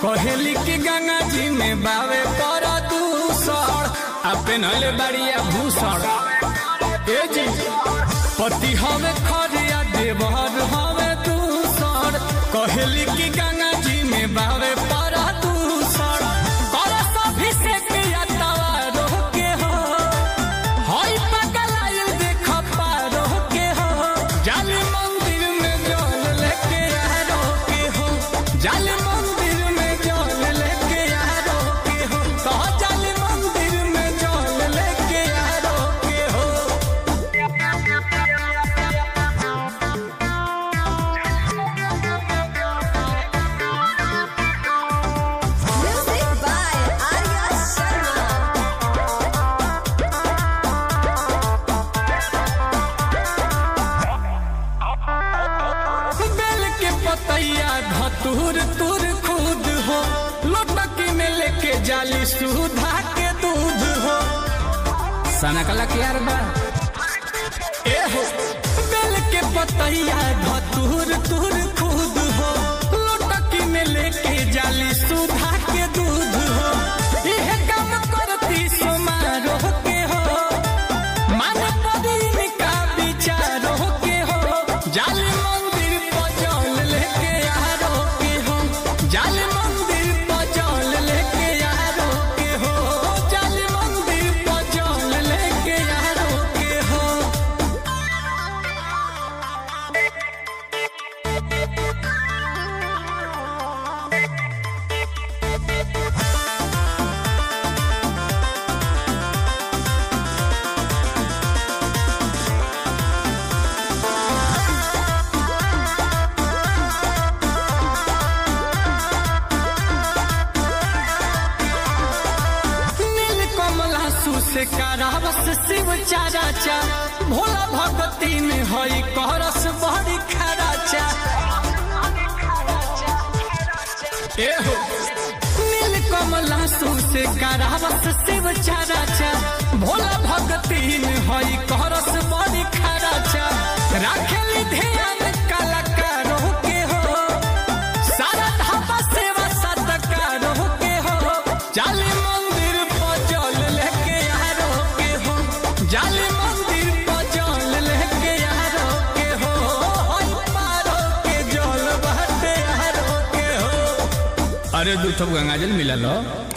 कहेली की गंगा जी में बावे पर दूसर आ पेनहले बाड़िया भूषण ए जी पति हवे खरिया देवर हवे दूसर कहेली की गंगा जी में बावे पर दूसर कर सभी से किया तवारो के हो होई पगलाइल देख पारो के हो जाली मंदिर में जल लेके यारो के हो जाली मंदिर में जल लेके यारो के हो तो जाली मंदिर में जल लेके यारो के हो Music by Arya Sharma. बेल के पतैया धतूर तुर खुद हो लोटकी में लेके जाली सुधा के दूध हो सना कला के यार बा ए हो बेल के पतैया धतूर तुर खुद हो लोटकी में लेके जाली सुधा के दूध हो यह काम करती समारोह के हो मन पदीन का विचारो के हो जाल मंदिर पचौल लेके यारो के हो जाल मंदिर पचौल लेके यारो के हो जाल मंदिर पचौल लेके यारो के हो नील कमला से करावस शिव चारा चा भोला भगती में हई करस बड़ी खराचा ए हो नील कमला से करावस शिव चारा चा भोला भगती में हई करस बड़ी खराचा राखेली ध्यान कलाकारों के हो सारा धापा सेवा सत्कारों के हो जाली मंदिर पचल लेके यारो के हो जाली मंदिर पचल लेके यारो के हो होई पारो के जल बहते यारो के हो अरे दू ठो गंगाजल मिला लो